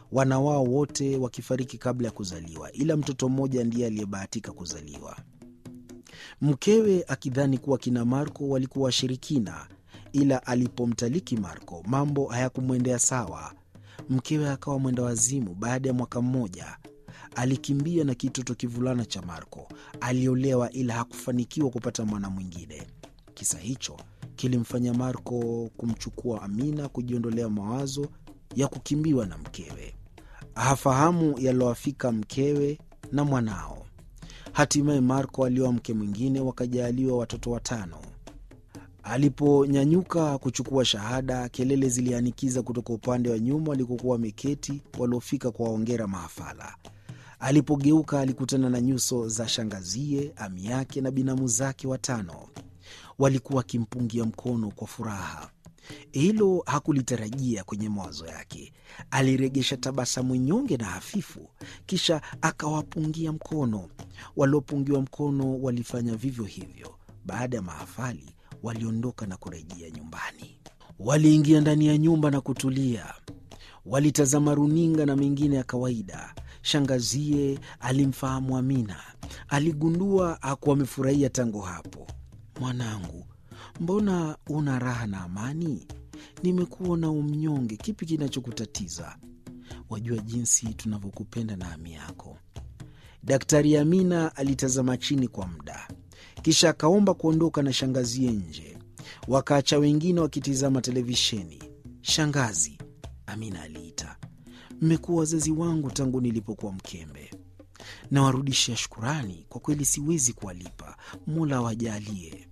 wana wao wote wakifariki kabla ya kuzaliwa, ila mtoto mmoja ndiye aliyebahatika kuzaliwa. Mkewe akidhani kuwa kina Marko walikuwa washirikina, ila alipomtaliki Marko mambo hayakumwendea sawa. Mkewe akawa mwenda wazimu. Baada ya mwaka mmoja alikimbia na kitoto kivulana cha Marko. Aliolewa ila hakufanikiwa kupata mwana mwingine. Kisa hicho kilimfanya Marko kumchukua Amina, kujiondolea mawazo ya kukimbiwa na mkewe. Hafahamu yalowafika mkewe na mwanao. Hatimaye Marko alioa mke mwingine, wakajaaliwa watoto watano. Aliponyanyuka kuchukua shahada, kelele zilianikiza kutoka upande wa nyuma walikokuwa wameketi waliofika kwa waongera mahafala. Alipogeuka alikutana na nyuso za shangazie, ami yake na binamu zake watano. Walikuwa wakimpungia mkono kwa furaha. Hilo hakulitarajia kwenye mawazo yake. Aliregesha tabasamu nyonge na hafifu, kisha akawapungia mkono. Waliopungiwa mkono walifanya vivyo hivyo. Baada ya mahafali, waliondoka na kurejea nyumbani. Waliingia ndani ya nyumba na kutulia. Walitazama runinga na mengine ya kawaida. Shangazie alimfahamu Amina, aligundua hakuwa amefurahia tangu hapo. Mwanangu, mbona una raha na amani? Nimekuona umnyonge, kipi kinachokutatiza? Wajua jinsi tunavyokupenda na ami yako. Daktari Amina alitazama chini kwa muda, kisha akaomba kuondoka na shangazie nje. Wakaacha wengine wakitizama televisheni. Shangazi, Amina aliita, mmekuwa wazazi wangu tangu nilipokuwa mkembe. Nawarudishia shukurani, kwa kweli siwezi kuwalipa. Mola awajalie.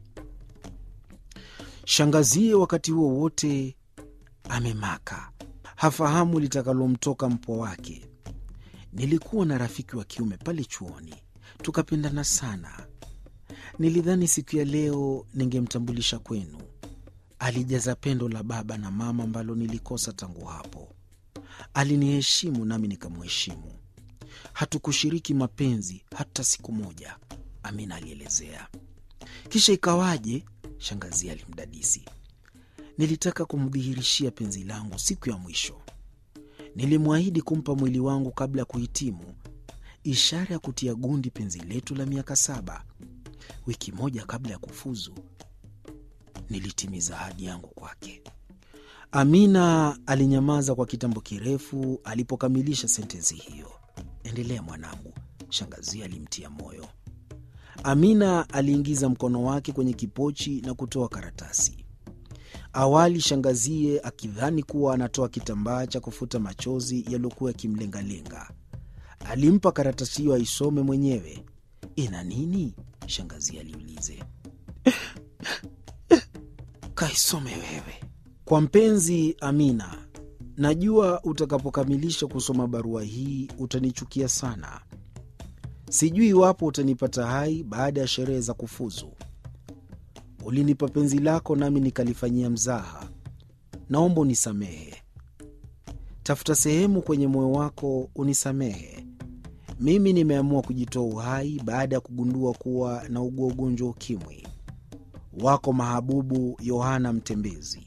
Shangazie wakati huo wote amemaka, hafahamu litakalomtoka mpwa wake. Nilikuwa na rafiki wa kiume pale chuoni, tukapendana sana. Nilidhani siku ya leo ningemtambulisha kwenu. Alijaza pendo la baba na mama ambalo nilikosa tangu hapo. Aliniheshimu nami nikamheshimu. Hatukushiriki mapenzi hata siku moja, Amina alielezea. Kisha ikawaje? Shangazi alimdadisi. Nilitaka kumdhihirishia penzi langu siku ya mwisho. Nilimwahidi kumpa mwili wangu kabla ya kuhitimu, ishara ya kutia gundi penzi letu la miaka saba. Wiki moja kabla ya kufuzu, nilitimiza ahadi yangu kwake. Amina alinyamaza kwa kitambo kirefu alipokamilisha sentensi hiyo. Endelea mwanangu, shangazi alimtia moyo. Amina aliingiza mkono wake kwenye kipochi na kutoa karatasi. Awali shangazie akidhani kuwa anatoa kitambaa cha kufuta machozi yaliyokuwa yakimlengalenga, alimpa karatasi hiyo aisome mwenyewe. Ina nini? Shangazie aliulize. Kaisome wewe. Kwa mpenzi Amina, najua utakapokamilisha kusoma barua hii utanichukia sana. Sijui iwapo utanipata hai baada ya sherehe za kufuzu. Ulinipa penzi lako nami nikalifanyia mzaha. Naomba unisamehe. Tafuta sehemu kwenye moyo wako unisamehe. Mimi nimeamua kujitoa uhai baada ya kugundua kuwa na ugua ugonjwa ukimwi. Wako mahabubu Yohana Mtembezi.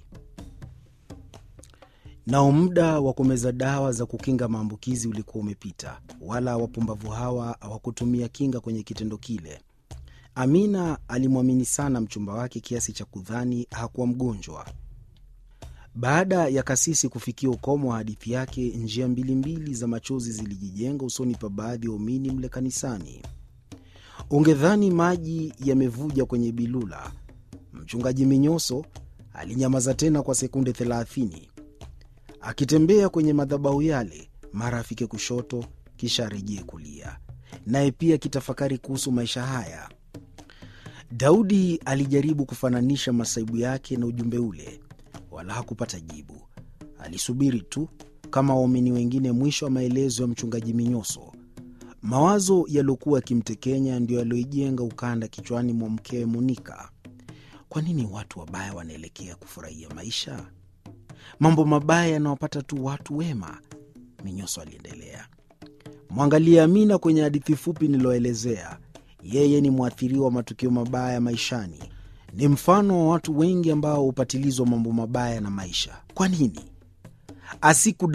Nao muda wa kumeza dawa za kukinga maambukizi ulikuwa umepita, wala wapumbavu hawa hawakutumia kinga kwenye kitendo kile. Amina alimwamini sana mchumba wake kiasi cha kudhani hakuwa mgonjwa. Baada ya kasisi kufikia ukomo wa hadithi yake, njia mbili mbili za machozi zilijijenga usoni pa baadhi ya waumini mle kanisani. Ungedhani maji yamevuja kwenye bilula. Mchungaji Minyoso alinyamaza tena kwa sekunde thelathini akitembea kwenye madhabahu yale, mara afike kushoto, kisha arejee kulia, naye pia akitafakari kuhusu maisha haya. Daudi alijaribu kufananisha masaibu yake na ujumbe ule, wala hakupata jibu. Alisubiri tu kama waumini wengine mwisho wa maelezo ya mchungaji Minyoso. Mawazo yaliyokuwa yakimtekenya ndiyo yaliyoijenga ukanda kichwani mwa mkewe Monika. Kwa nini watu wabaya wanaelekea kufurahia maisha? Mambo mabaya yanawapata tu watu wema, Minyoso aliendelea. Mwangalie Amina kwenye hadithi fupi niliyoelezea. Yeye ni mwathiriwa wa matukio mabaya maishani, ni mfano wa watu wengi ambao hupatilizwa mambo mabaya na maisha. Kwa nini asiku